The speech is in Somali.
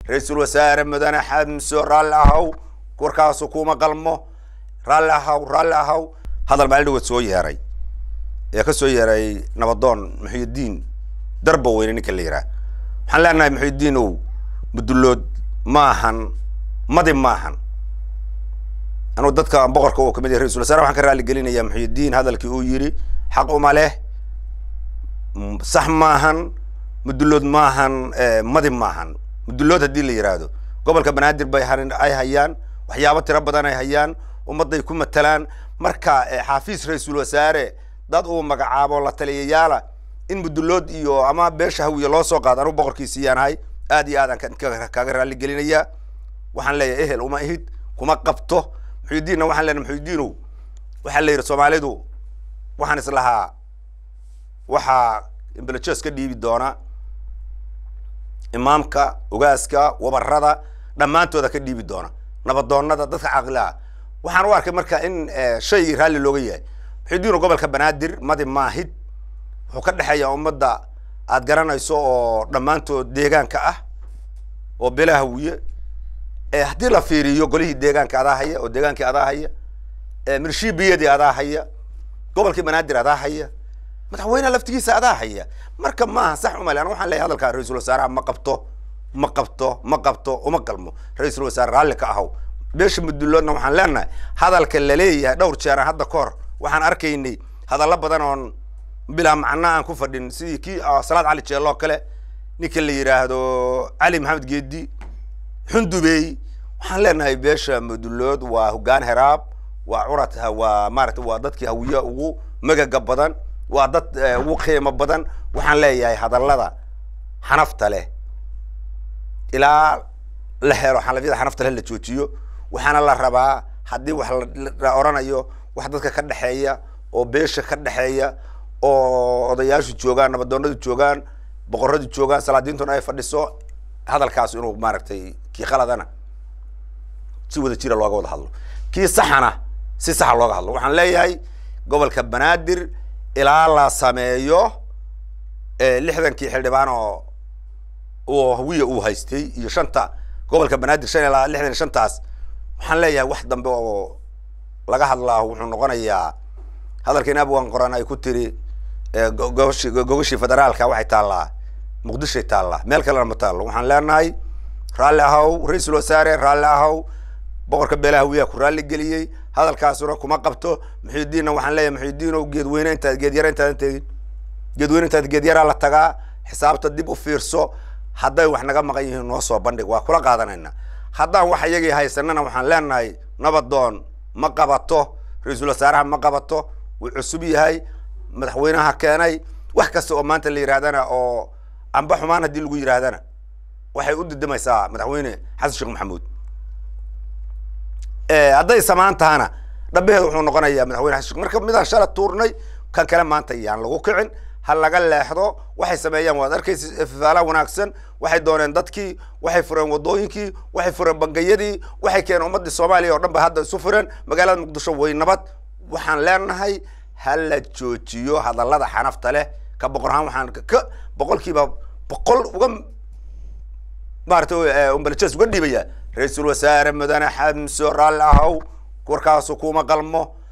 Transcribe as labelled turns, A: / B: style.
A: ra-iisul wasaare mudane xamso raalli ahaw warkaasu kuma qalmo raalli ahaw raalli ahaw hadal maalin dhawood soo yeeray ee ka soo yeeray nabadoon muxuudiin darba weyne ninka la yidhaah waxaan leenahay muxuudiin ow mudullood maahan madi maahan anugu dadka boqorka oo kamid yahay ra-isul wasaare waxaan ka raali gelinayaa muxuudiin hadalkii uu yidhi xaq uma leh sax maahan mudullood maahan madi maahan mudullood haddii la yidhaahdo gobolka banaadir bay ay hayaan waxyaabo tiro badan ay hayaan ummadday ku matalaan marka xaafiis ra-iisul wasaare dad uu magacaabo la taliyayaala in mudullood iyo ama beesha hawiye loo soo qaado anugu boqorkiisiyaan ahay aad iyo aadaan kaaga raali gelinayaa waxaan leeyahay ehel uma ihid kuma qabto muxuudiinna waxaan leenahay muxuudiinow waxaa la yidhi soomaalidu waxaan islahaa waxaa imbelejes ka dhiibi doona imaamka ogaaska wabarada dhammaantooda ka dhiibi doona nabadoonada dadka caqliah waxaan u arkay marka in shaygii raalli looga yahay muxuudiino gobolka banaadir madi maahid wuxuu ka dhexeeya ummadda aad garanayso oo dhammaantood deegaanka ah oo bela hawiye haddii la fiiriyo golihii deegaanka adaa haya oo deegaankii adaa haya mirshiibiyadii adaa haya gobolkii banaadir adaa haya madaxweyneha laftigiisa adaa haya marka maaha sax umale ana waxaan leeyahy hadalkaa ra-iisul wasaaraha ma qabto ma qabto ma qabto uma qalmo ra-iisul wasaare raalli ka ahaw beesha mudulloodna waxaan leenahay hadalka laleeyahay dhowr jeera hadda ka hor waxaan arkaynay hadallo badan oon bilaa macna aan ku fadhin sidii kii salaad cali jeelo oo kale ninka la yidhaahdo cali maxamed geedi xundubey waxaan leenahay beesha mudullood waa hoggaan heraab waa curad waa maarata waa dadkii hawiye ugu magaga badan waa dad ugu qiimo badan waxaan leeyahay hadallada xanafta leh ilaa la helo xalafyada xanafta leh la joojiyo waxaana la rabaa haddii wax la oranayo wax dadka ka dhexeeya oo beesha ka dhexeeya oo odayaashu joogaan nabadoonadu joogaan boqoradu joogaan salaadiintuna ay fadhiso hadalkaas inuu maaragtay kii qaladana si wada jira looga wada hadlo kii saxana si saxa looga hadlo waxaan leeyahay gobolka banaadir ilaa la sameeyo lixdankii xildhibaan oo oo hawiya uu haystay iyo shanta gobolka banaadir shan ilaa lixdan iyo shantaas waxaan leeyahay wax dambe oo laga hadlaa wuxuu noqonayaa hadalkan abwan qoran ay ku tiri gogoshi gogashii federaalka waxay taallaa muqdishoay taallaa meel kalena ma taallo waxaan leenahay raalli ahaw ra-iisul wasaare raalli ahaw boqorka beelaha hawiyaha ku raalli geliyey hadalkaasuna kuma qabto muxiudiinna waxaan leeyahay muxiudiinow geedweyne intaad geedyara intaadan tegin geedweyne intaad geedyaraa la tagaa xisaabta dib u fiirso hadday wax naga maqan yihiin noo soo bandhig waa kula qaadanayna haddaan wax iyagii haysanana waxaan leenahay nabadoon ma qabato ra-iisul wasaaraha ma qabato wuu cusub yahay madaxweynaha keenay wax kasta oo maanta la yidhahdana oo amba xumaan haddii lagu yidhaahdana waxay u didimaysaa madaxweyne xasan sheekh maxamuud hadday samaan tahana dhabaheeda wuxuu noqonayaa madaxweyne xasan sheekh marka midaan shala tuurnay kan kale maanta yaan lagu kicin ha laga leexdo waxay sameeyaan waad arkaysa fifaala wanaagsan waxay dooneen dadkii waxay fureen wadooyinkii waxay fureen bangayadii waxay keeneen ummadii soomaaliya oo dhan ba hadda isu fureen magaalada muqdisho way nabad waxaan leenahay ha la joojiyo hadallada xanafta leh ka boqor ahaan waxaan ka boqolkiiba boqol uga maarata umbalajes uga dhiibaya ra-iisul wasaare mudane xamso raalli ahaw warkaasu kuma qalmo